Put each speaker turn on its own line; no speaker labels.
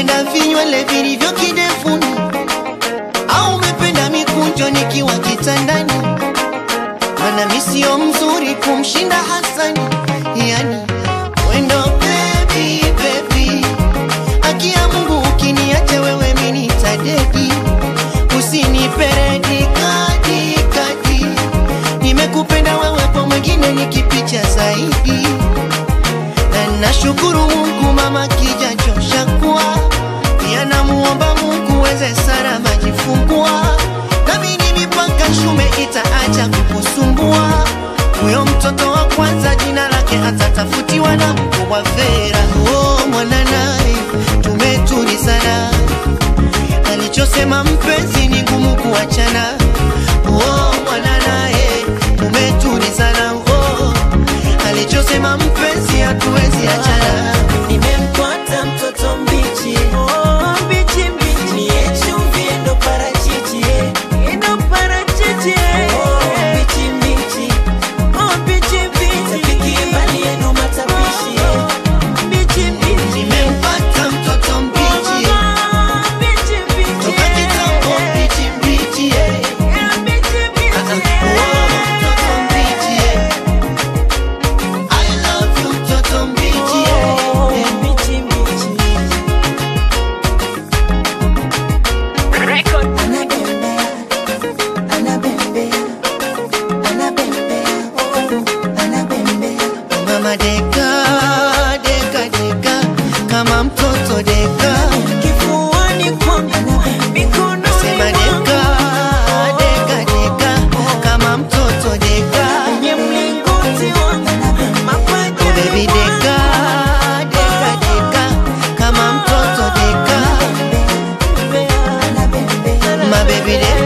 umependa vinywele vilivyo kidevuni au umependa mikunjo nikiwa kitandani mana mi sio mzuri kumshinda hasani yani wendo bebi bebi akia mungu ukiniache wewe minitadedi usiniperedi kadi kadi nimekupenda wewe kwa mwingine nikipicha zaidi na nashukuru mungu mama kijachosha kuwa pia namuomba mungu weze sara majifungua namini mipaka shume itaacha kukusumbua huyo mtoto wa kwanza jina lake atatafutiwa na mkubwa vera oh, mwananaye tumetulizana alichosema mpenzi ni ngumu kuachana oh, mwananaye tumetulizana oh, alichosema mpenzi hatuwezi achana
nimempata mtoto mbichi oh, mbichi mbichi niye chumvi endo parachichi endo parachichi oh, mbichi mbichi oh, mbichi mbichi tapiki mbali yenu matapishi mbichi mbichi
nimempata mtoto mbichi
Oh, mbichi mbichi
toka kitambo mbichi mbichi eh.
Yeah, mbichi mbichi
Ah, ah, oh, mtoto mbichi eh. I love you mtoto mbichi eh.
Oh,
Eh.
mbichi mbichi anabembea anabembea anabembea oh, anabembea
mama deka deka deka kama mtoto deka
kifuani kwangu mikononi
sema deka
mwangu
deka deka kama mtoto deka
kwenye mlingoti wangu mapaja
Oh, baby deka deka deka kama mtoto deka
anabembea
my baby deka